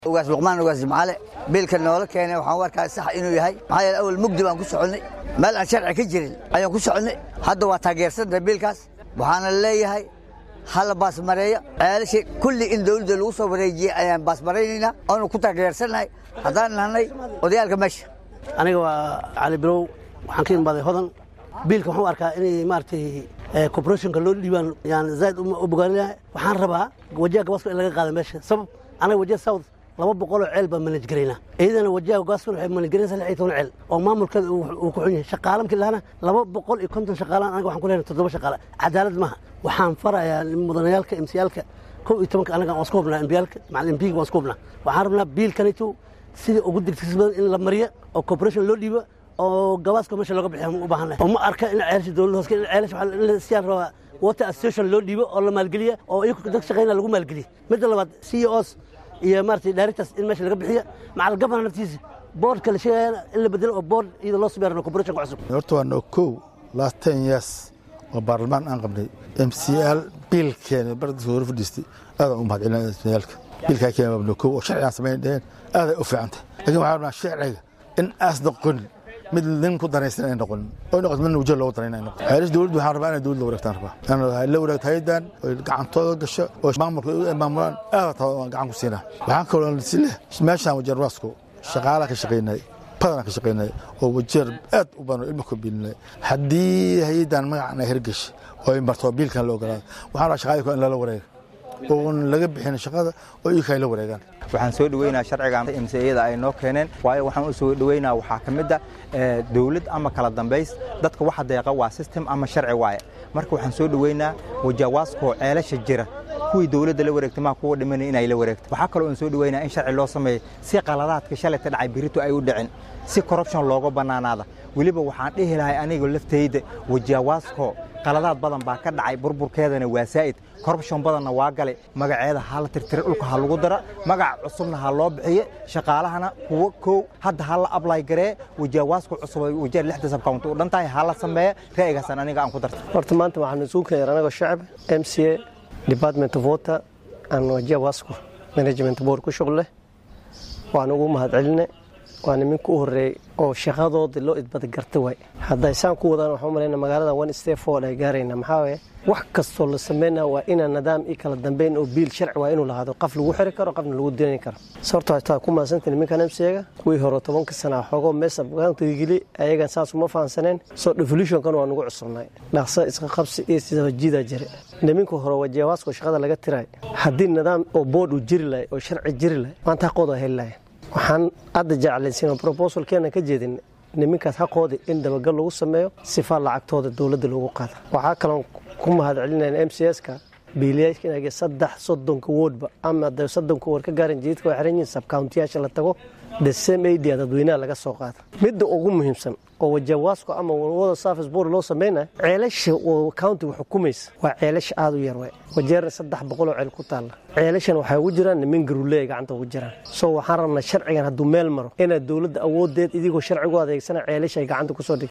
ugaas luqmaan ugaas jimcaale biilka noola keenay waxaan u arkaa sax inuu yahay maxaa yeele awal mugdi baan ku soconnay meel aan sharci ka jirin ayaan ku soconnay hadda waa taageersantahay biilkaas waxaana leeyahay hala baasmareeyo ceelashii kulli in dawladda lagu soo wareejiyey ayaan baasmaraynaynaa oonu ku taageersannahay haddaan nahnay odayaalka meesha aniga waa cali bilow waxaan ka imaaday hodan biilka waxaan u arkaa inay maaragtay corporationka loo dhiibaan yaan zaaid u bogaaninahay waxaan rabaa wajaha gabaska in laga qaada meesha sabab anaga wajaha south laba boqoloo ceel baan manaj garaynaa iyadana wajaha gabaska waxay manaj garaynaysaa lix iyo toban ceel oo maamulkeeda uu ku xun yahay shaqaala markii lahana laba boqol iyo konton shaqaalaan anaga waxaan ku leeyahay toddoba shaqaale cadaalad maaha waxaan farayaa mudanayaalka emsiyaalka kow iyo tobanka anaga waan isku hubnaa embiyaalka macal embiga waan isku hubnaa waxaan rabnaa biilkanito sidii ugu degdegsi badan in la mariyo oo corporation loo dhiibo oo gabaaska meesha looga bixiya u baahannahay oo ma arka in ceelasha dowladda hoos in ceelasha waxaa siyaan rabaa water association loo dhiibo oo la maalgeliya oo iyagu dad shaqaynaya lagu maalgeliya midda labaad c os iyo maaragtay directors in meesha laga bixiyo macal gabana naftiisa boardka la sheegayana in la bedelo oo board iyada loo sameeyana corporationka cusub horta waa noo kow last ten years oo baarlamaan aan qabnay m c l biilkeena bardiisa hore fadhiistay aadaan u mahadcelinaa mclka biilkaa keena waa noo kow oo sharci aan samayn dheheen aaday u fiicantay laakiin waxaa rabnaa sharciga in aas noqonin mid nin ku danaysan ay noqonin oo noqoto midna wajah loogu danayn ay noqoto xeelis dowladdu waxaan rabaa inay dowladda wareegtaan rabaa inay la wareegto haydan oo gacantooda gasho oo maamulka ay maamulaan aada taa waan gacan ku siinaa waxaan kaloo si leh meeshaan wajeer waasku shaqaalaa ka shaqaynay badanaa ka shaqaynay oo wajeer aad u badan oo ilmo ka biilinay haddii haydan magacan ay hergeshay oo ay marto biilkan la ogolaada waxaan rabaa shaqaadii in lala wareega oon laga bixin shaqada oo iyaka ay la wareegaan waxaan soo dhoweynaa sharcigan mciyada ay noo keeneen waayo waxaan u soo dhoweynaa waxaa ka mid a dowlad ama kala dambays dadka waxa deeqa waa system ama sharci waaye marka waxaan soo dhoweynaa wajawaaskoo ceelasha jira kuwii dowladda la wareegtay maa kuwa dhimanay inay la wareegto waxaa kaloo aan soo dhoweynaa in sharci loo sameeyo si qaladaadka shalayta dhacay birito ay u dhicin si corruption looga bannaanaada weliba waxaan dhihi lahay aniga laftayda wajawaaskoo qaladaad badan baa ka dhacay burburkeedana waa saa'id corruption badanna waa galay magaceeda ha la tirtira dhulka ha lagu dara magaca cusubna ha loo bixiye shaqaalahana kuwo kow hadda ha la ablay garee wajawaaska cusub wajeer lixda sabkaunt u dhan tahay ha la sameeya ra'yigaasaan aniga aan ku darta horta maanta waxaan isugu keenyar anagoo shacab m c a department of water and wajawasku management board ku shuqleh waan ugu mahadceline waa niminka u horeeyey oo shaqadooda loo idbada garta waay hadday saan ku wadaan waxaan umalayna magaalada one step forward ay gaarayna maxaa waye wax kastoo la sameynaya waa inaa nidaam iyo kala dambeyn oo biil sharci waa inuu lahaado qof lagu xiri karo qofna lagu dilan karo sababto hataa ku maadsanta niminkan mcga kuwii hore tobanka sana xoogoo meesa geli ayagan saas uma fahansaneen soo devolutionkan waa nagu cusubnay dhaqso iska qabsi iyo sidajiida jire niminka hore wajawaasko shaqada laga tiray haddii nidaam oo board uu jiri lahay oo sharci jiri lahay maanta haqooda heli lahayn waxaan hadda jeclaysiin brobosalkeena ka jeedin niminkaas haqooda in dabagal lagu sameeyo sifaa lacagtooda dowladda loogu qaada waxaa kaloon ku mahad celinayna m c s-ka biiliyaashka saddex soddonka woodba ama da soddonka wood ka gaaran jididka waa xiran yihin sabcountiyaasha la tago the same adia dadweynaha laga soo qaada midda ugu muhiimsan oo wajawaasko ama wada service board loo sameynaya ceelasha oo countiga xukumaysa waa ceelasha aada u yar waay wajeerna saddex boqoloo ceel ku taalla ceelashan waxay ugu jiraan nimin garuleey gacanta ugu jiraan so waxaan rabnaa sharcigan hadduu meel maro inaad dowladda awoodeed idigoo sharcigu adeegsana ceelasha ay gacanta kusoo dhig